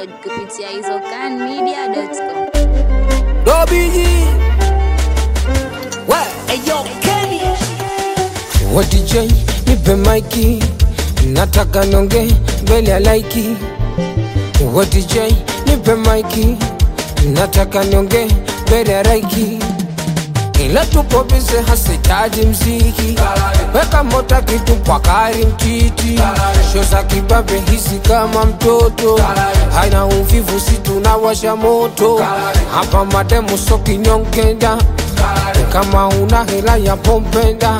Download kupitia izocanmedia.com. Dobiji Eyo Kenny Wa DJ nipe maiki Nataka nonge mbele ya laiki Wa DJ nipe maiki Nataka nonge mbele ya laiki ila tupo bize hasitaji mziki weka mota kitu kwa kari mtiti sho za kibabe hisi kama mtoto haina uvivu si tunawasha moto hapa mademu so kinyongenda kama una hela ya pompenda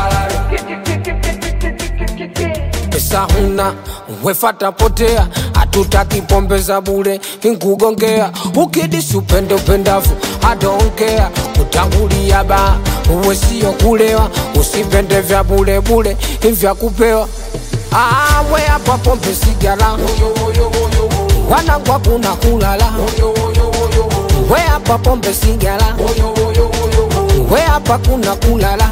pesa huna wefata potea hatutaki pombe za bure nkugongea ukidisi upende upendavu adonkea kutangulia ba uwe sio kulewa usipende vya bulebule vya kupewa awe hapa pombe sigala wanagwa kuna kulala we hapa pombe sigala we hapa kuna kulala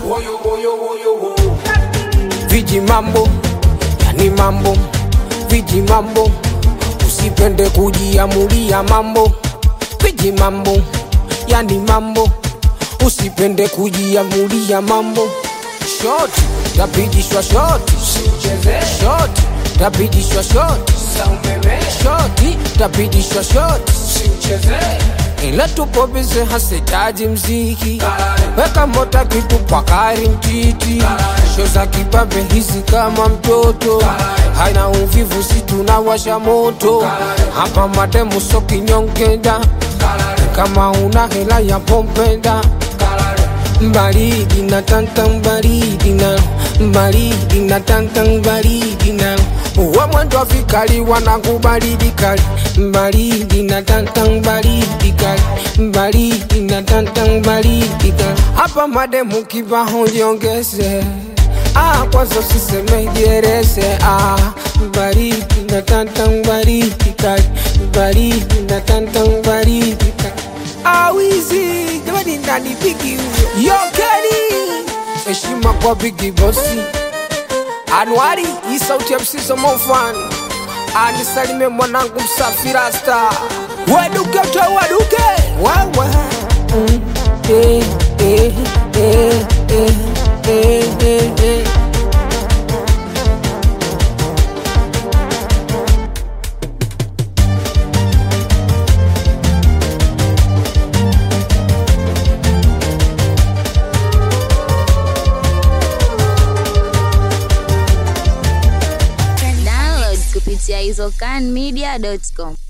viji mambo yani mambo viji mambo usipende kujiamulia mambo viji mambo yani mambo usipende kujiamulia mambo shoti tapigishwa shoti shoti tapigishwa shoti shoti tapigishwa shoti ila tupo bize hasitaji mziki weka mota kitu kwa kari mtiti sho za kibabe hizi kama mtoto haina uvivu si tunawasha moto hapa mademu so kinyongenda kama una hela ya pompenda baridi na tanta baridi na baridi na tanta baridi na uwe mwendo wa vikali wanakubaridi kali baridi na tanta baridi kali baridi na tanta baridi kali hapa mademu kibaho jiongeze Ah, kwanza usiseme jerese ah, baridi na tanta baridi kali baridi na tanta baridi kali awizi jamani ndani bigi huyo yokeni heshima kwa bigi bosi Anuari hii sauti ya msizo mofan anisalime mwanangu msafira star waduke uta waduke wawa mm, eh, eh, eh, eh, eh, eh, eh. Download kupitia izocanmedia.com.